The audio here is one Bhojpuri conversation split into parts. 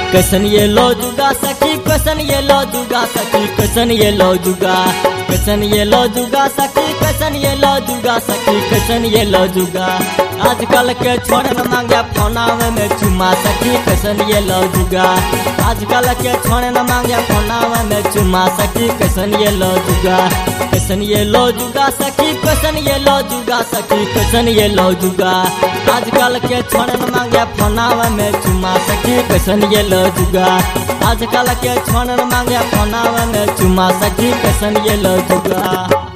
कैसन ये लो जुगा सखी कैसन ये लो जुगा सखी कैसन ये लो जुगा कैसन ये लो जुगा सखी कैसन ये लो जुगा सखी कैसन ये लो जुगा आजकल के छोड़ न मांगे फोनावे में चुमा सखी कैसन ये लो जुगा आजकल के छोड़ न मांगे फोनावे में चुमा सखी कैसन ये लो जुगा कैसन ये लो जुगा सखी कैसन ये लो जुगा सखी कैसन ये लो जुगा आजकल के छोड़ न मांगे फोनावे में चुमा सखी कैसन ये लो जुगा आजकल के छोड़ न मांगे फोनावे में चुमा सखी कैसन ये लो जुगा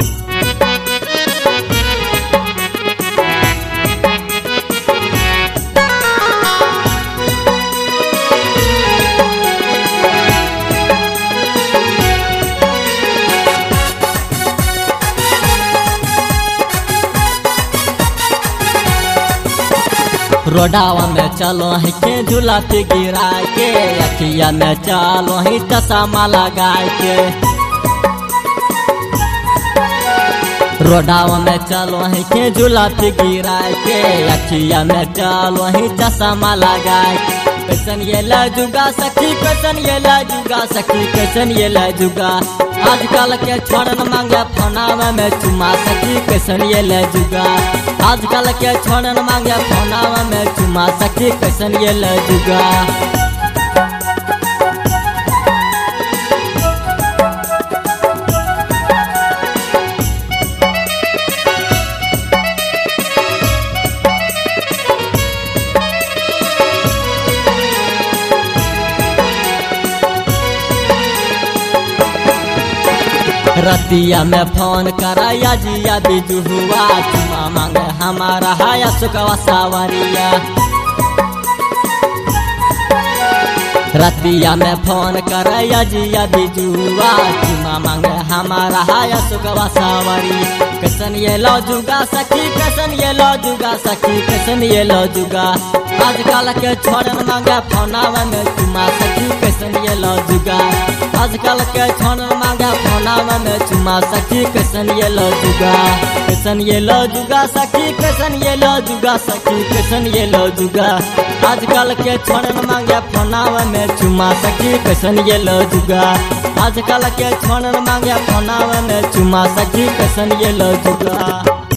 रोडावा में चलो ही के झूला पे गिरा के अखिया में चलो ही चश्मा लगा के रोडावा में चलो ही के झूला पे गिरा के अखिया में चलो ही चश्मा लगा के कैसन ये जुगा सखी कैसन ये जुगा सखी कैसन ये जुगा आजकल के छोड़न मांगे फोनावे में चुमा सखी कैसन ये जुगा आजकल के छोड़न मांगे फोनावे में चुमा सखी कैसन ये जुगा रतिया में फोन कराया जिया बिजू हुआ चुमा मांगे हमारा हाया सुखवा सावरिया रतिया में फोन कराया जिया बिजू हुआ चुमा मांगे हमारा हाया सुखवा सावरी कैसन ये लो जुगा सखी कैसन ये लो जुगा सखी कैसन ये लो जुगा आजकल के छोड़न मांगे फोनावा में चुमा सखी कैसन ये लो जुगा आजकल के छोड़न मांगे फोनावा में चुमा सखी कैसन ये लो जुगा कैसन ये लो जुगा सखी कैसन ये लो जुगा सखी कैसन ये लो जुगा आजकल के छोड़न मांगे फोनावा में चुमा सखी कैसन ये लो जुगा आजकल के छोड़न मांगे फोनावा में चुमा सखी कैसन ये लो जुगा